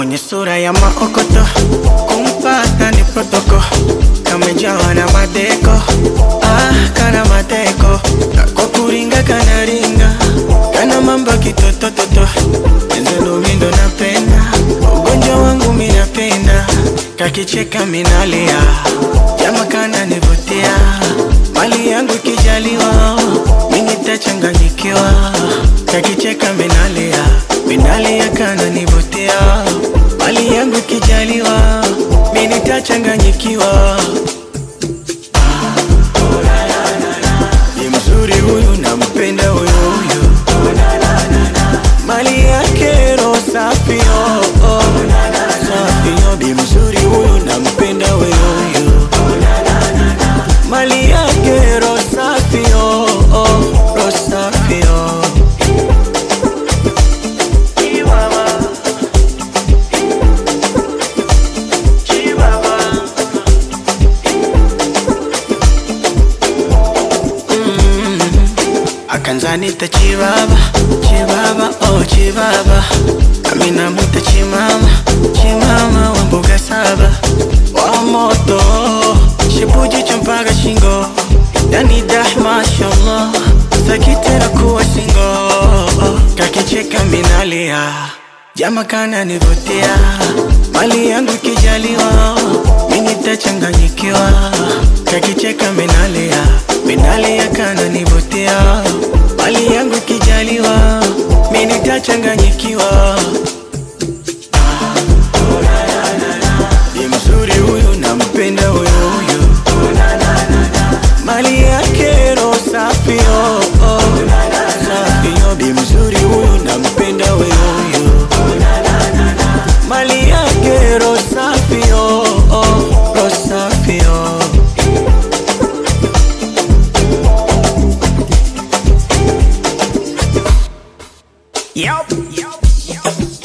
mwenye sura ya maokoto, kumpata ni protoko, kamejawa na madeko, ah, kana mateko, kako kuringa kana ringa, kana mambo kitotototo, enzelo mindo napenda, ugonjwa wangu minapenda, kakicheka minalia, jama kana nivutia, mali yangu ikijaliwa, mimi nitachanganyikiwa, kakicheka minalia, minalia kana nivutia, mali yangu ikijaliwa, mimi nitachanganyikiwa. Ni mzuri huyu nampenda huyu huyu, mali yake roho safi oh, oh. Safi oh, bi mzuri huyu nampenda huyu huyu, mali yake roho safi oh, oh. Roho safi oh. Chihuahua. Chihuahua. akanzanita chibaba chibaba oh chibaba amina mwita chimama chimama wa mbuga saba wa moto shibuji cha mpaka shingo yani dah mashallah sakitera kuwa singo kakicheka minalia jama kana nivutia mali yangu ikijaliwa mimi nitachanganyikiwa kakicheka minalia minalia kana nivutia mali yangu ikijaliwa mimi nitachanganyikiwa ni mzuri huyu nampenda huyu huyu mali yake roho safi oh, oh. safi oh. bi mzuri huyu nampenda huyu huyu mali yake roho safi oh, oh. roho safi oh. Yup.